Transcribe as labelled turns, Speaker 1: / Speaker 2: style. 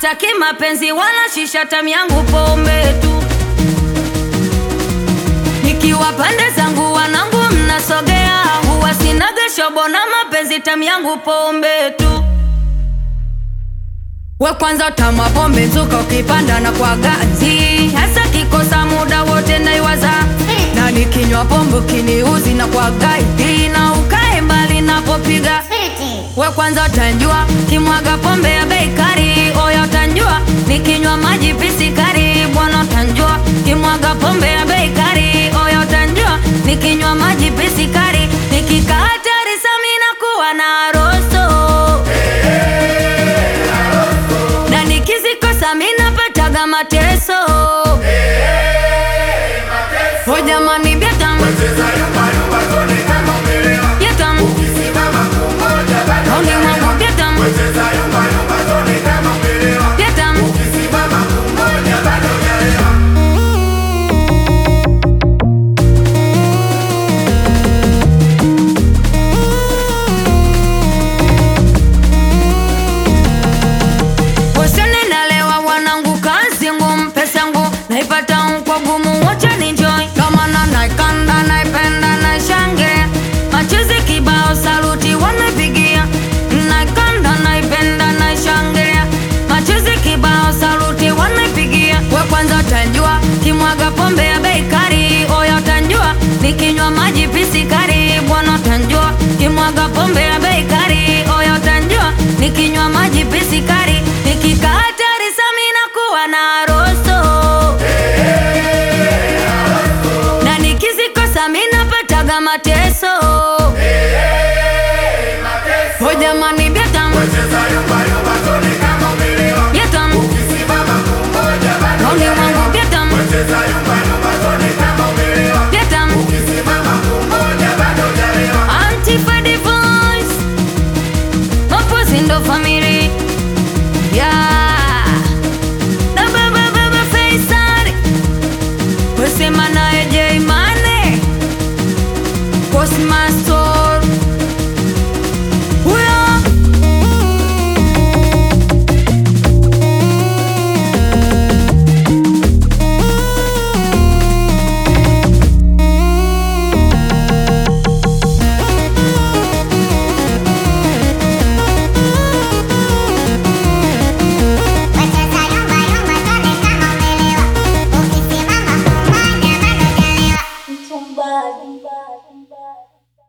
Speaker 1: Sitaki mapenzi wala shisha, tamu yangu pombe tu. Nikiwa pande zangu wanangu mnasogea, huwa sinaga shobo na mapenzi, tamu yangu pombe tu. We kwanza tama pombe nzuka, ukipanda na kwa ganzi, hasa kikosa muda wote naiwaza, na nikinywa pombe kiniuzi na kwa gaidi, na ukae mbali napopiga we kwanza utanjua kimwaga pombe ya bei kali, oya utanjua nikinywa maji pisikari, bwana utanjua kimwaga pombe ya bei kali, oya utanjua nikinywa maji pisikari, nikikaa hatari samina kuwa na roso na nikizikosa mina pataga mateso. Oh jamani, byatam byatam, oni mwangu byatam byatam. Usione nalewa wanangu, kazi ngumu, pesa ngumu naipata kwa gumu, wacha ninjoy kama na naikanda, naipenda, naishangilia machozi kibao, saluti wanaipigia, naikanda, naipenda, naishangilia machozi kibao, saluti wanaipigia. We kwanza utanjua kimwaga pombe ya bei kali, oya utanjua nikinywa maji pisikari, bwana utanjua kimwaga pombe ya bei kali, oya utanjua nikinywa maji pisikari, nikikaa hatari samina kuwa na roso na nikizikosa mina pataga mateso.